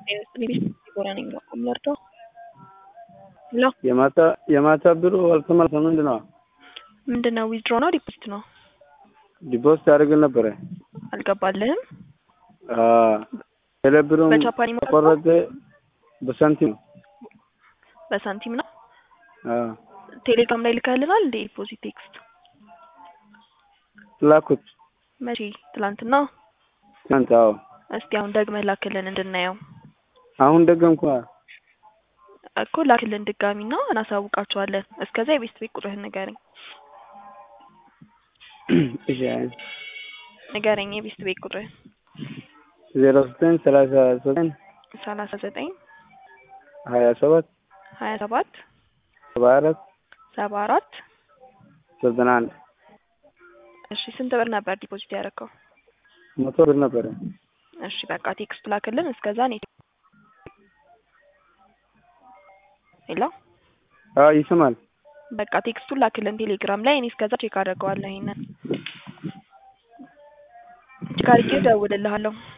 ዲቦራ ነኝ ከምለርዳው ሄሎ የማታ የማታ ብሩ አልተመለሰም። ምንድን ነው ምንድን ነው ዊዝድሮ ነው ዲፖዚት ነው ዲፖዚት ያደርግን ነበረ። አልገባልህም ቴሌብሩም በጃፓን ይሞላል? ተቆረጠ። በሳንቲም ነው። በሳንቲም ነው አዎ ቴሌግራም ላይ ልከህልናል እንደ ዲፖዚት ቴክስት ላኩት መቼ ትላንትና ትናንት። አዎ እስቲ አሁን ደግመህ ላክልን እንድናየው አሁን ደገምኩ። እኮ ላክልን ድጋሚና እናሳውቃቸዋለን እስከዛ የቤት ቤት ቁጥርህን ንገረኝ እሺ ንገረኝ የቤት ቤት ቁጥርህን ዜሮ ዘጠኝ ሰላሳ ዘጠኝ ሰላሳ ዘጠኝ ሀያ ሰባት ሀያ ሰባት ሰባ አራት ሰባ አራት ዘጠና አንድ እሺ ስንት ብር ነበር ዲፖዚት ያደረገው መቶ ብር ነበረ። እሺ በቃ ቴክስት ላክልን እስከዛ እኔ ሄሎ አዎ ይሰማል። በቃ ቴክስቱን ላክልን ቴሌግራም ላይ እኔ እስከዛ ቼክ አደርገዋለሁ ይሄንን ቼክ አድርጌ እደውልልሃለሁ